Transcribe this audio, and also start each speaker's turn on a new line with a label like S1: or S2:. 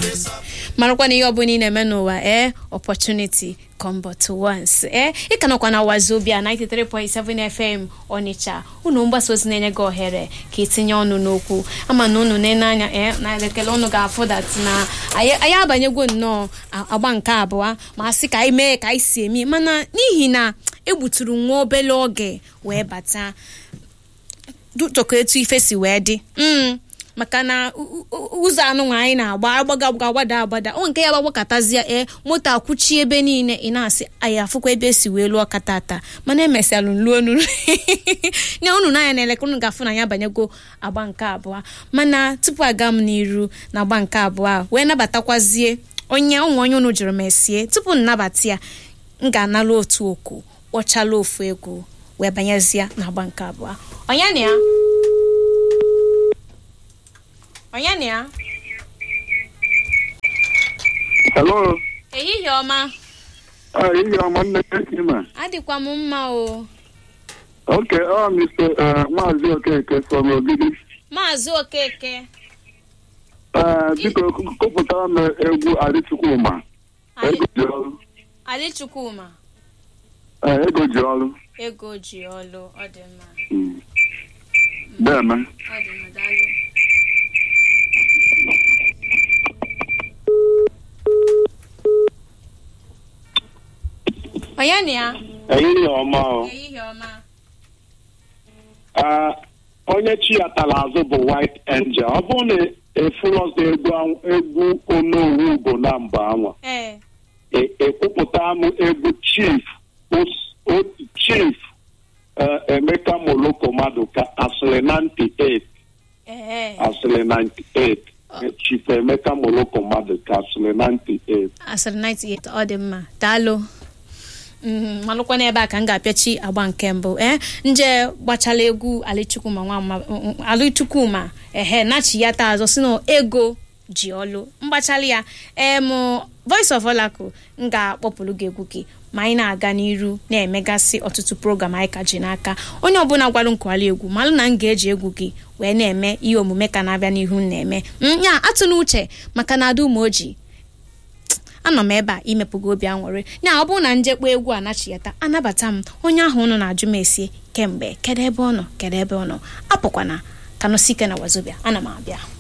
S1: marakwa na ihe ọbụla ị na-eme n'ụwa ee opportunity come but once ee ị ka nọkwa na wazobia 93.7 fm ọnịcha unu mgbasa ozi na-enye gị ohere ka itinye ọnụ n'okwu ama na unu na anya ee na elekere unu ga-afụ dat na anyị abanyegwo nnọọ agba nke abụọ ma a sị ka anyị mee ka anyị si eme mana n'ihi na egbuturu nwa obere oge wee bata tụkọ etu ife si wee dị maka na ụzọ anụnwa anyị na-agba agbaga agbada agbada ọ nke ya gbagbakọtazie ee moto akwụchi ebe niile ị na-asị anyị afụkwa ebe esi wee lụọ katata mana emesịalụ nluo nuru nye unu n'anya na elekere unu ga-afụ na ya banyego agba nke abụọ mana tupu aga m n'iru na agba nke abụọ wee nabatakwazie onye ụmụ onye unu jụrụ mesie tupu m nabata ya m ga-analụ otu oku kpọchala ofu egwu wee banyezie na agba nke abụọ onye na ya onye na ya
S2: Hello.
S1: ehihie ọma
S2: Ah, ihe ọma nne Ima.
S1: adịkwa m mma o
S2: Okay, ọ Mr. uh, Maazị Okeke from Ogidi.
S1: maazị okeke
S2: Uh, biko kụpụtara m egwu Adịchukwuma. Ego ji ọrụ.
S1: ali chukwuma
S2: Uh, ego ji ọrụ.
S1: ego ji ọlụ ọ dị mma
S2: Mm. Deme.
S1: ọ dị mma daalụ onye na ya
S3: ehihie ọma o
S1: ehihie ọma
S3: Ah, onye chi ya tara azụ bụ white angel ọ bụrụ na efulọsọ egwu anw- egwu onowu ugo na mba anwa
S1: ee
S3: e- ekwupụta m egwu chief Os- O- chief eh, emeka moloko maduka asịrị 98
S1: ee
S3: asịrị 98 Eh, chief emeka moloko maduka asịrị 98
S1: asịrị 98 ọ dị mma daalụ Mhm, malụkwa n'ebe a ka m ga-apịachi agba nke mbụ ee nje gbachala egwu alichukwuma nwa mma- m- m- alichukwuma ehe nachi ya taa azọ si na ego ji ọlụ mgbachala ya em voice of olaku m ga-akpọpụrụ gị egwu gị ma anyị na-aga n'iru na-emegasị ọtụtụ program anyị ka ji n'aka onye ọbụla gwara nkwali egwu malụ na m ga-eji egwu gị wee na-eme ihe omume ka na-abịa n'ihu m na-eme Mm, ya atụ n'uche maka na ada umeoji anọ m ebe a imepụga obi aṅụrị ya ọ bụrụ na njekpa egwu anachiyata anabata m onye ahụ unu na-ajụ m esie kemgbe kedu ebe ọ nọ kedu ebe ọ nọ apụkwana kanụsike na wazobia ana m abịa